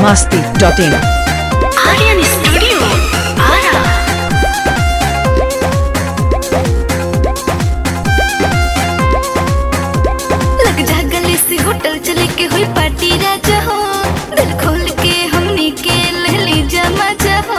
masti.in. Aryan Studio, Ara. लग जा गले से होटल चले के हुई पार्टी राजा हो दिल खोल के हमनी के ले ली जमा हो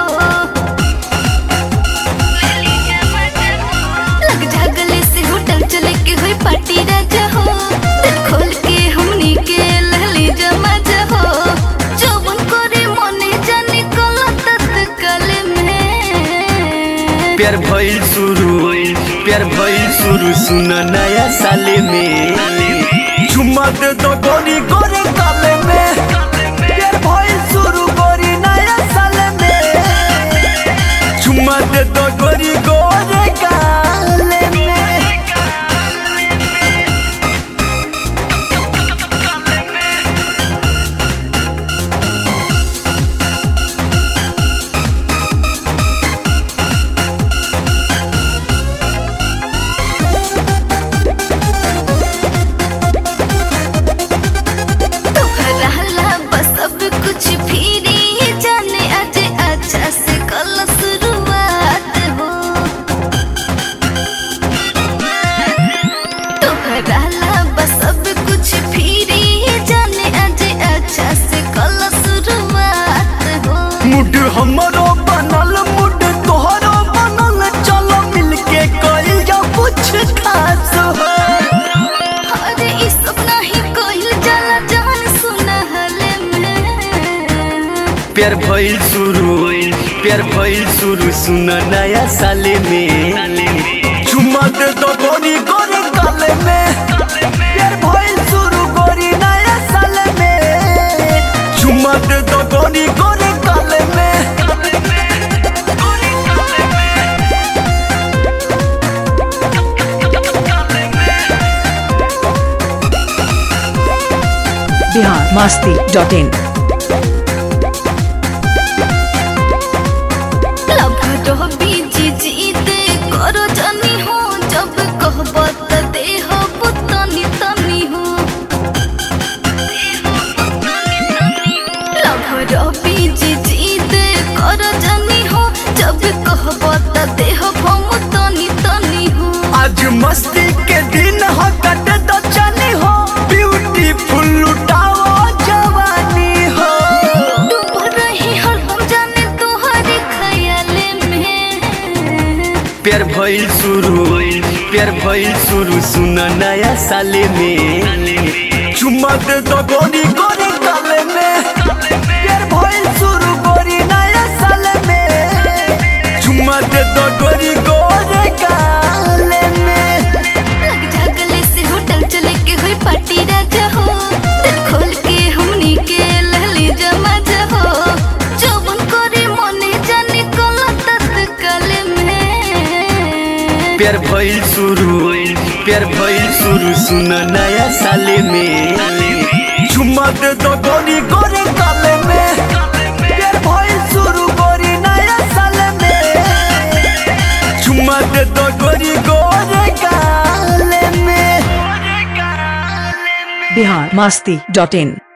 लग जा गले से होटल चले के हुई पार्टी राजा हो दिल खोल के हमनी के ले ली जमा हो जौवन करे मने जाने कला तत्काल में प्यार भइल शुरू प्यार भइल शुरू सुन नया साले में चुम्मा दे दो गोरी गोरे काले में प्यार भइल शुरू गोरी नया साले में चुम्मा दे दो गोरी गोरे काले में तोहरा ला बस अब कुछ फिरी जाने आज अच्छा से कल शुरुआत हो तोहरा ला बस अब कुछ फिरी जाने आज अच्छा से कल शुरुआत हो मुड हमरो बनल मुड तोहरो बनल चलो मिलके कइल जा कुछ खास हो अरे ई सब नहीं कोइल जाला जान सुनहले में प्यार भइल शुरू प्यार भइल शुरू सुन नया साले में चुम्मा दे दो गोरी गोरी काले में प्यार भइल शुरू गोरी नया साले में चुम्मा दे दो गोरी गोरी काले में Bihar masti.in. लभटो बीजी जीते करो जानी हो जब कहबो त देह पुतनी तनी हो लभटो बीजी जीते करो जानी हो जब कहबो त देह भमुतनी तनी हो आज मस्ती के दिन हो कट तो चली हो ब्यूटीफुल लुटाओ जवानी हो डूब रही हरदम जाने तोहरे ख्याले में प्यार भइल शुरू प्यार भइल शुरू सुन नया साले में चुम्मा दे दो गोरी गोरी काले में प्यार भइल शुरू गोरी नया साले में चुम्मा दे दो गोरी गोरी काले में लग जा गले से होटल चले के हुई पार्टी राजा हो दिल खोल के हमनी के लहली जमा हो जौवन करे मने जाने कला तत्काल में प्यार भइल शुरू प्यार भइल शुरू सुन नया साले में चुम्मा दे दो गोरी गोरी काले में प्यार भइल शुरू गोरी नया साले में चुम्मा दे दो गोरी गोरी काले में Bihar masti.in.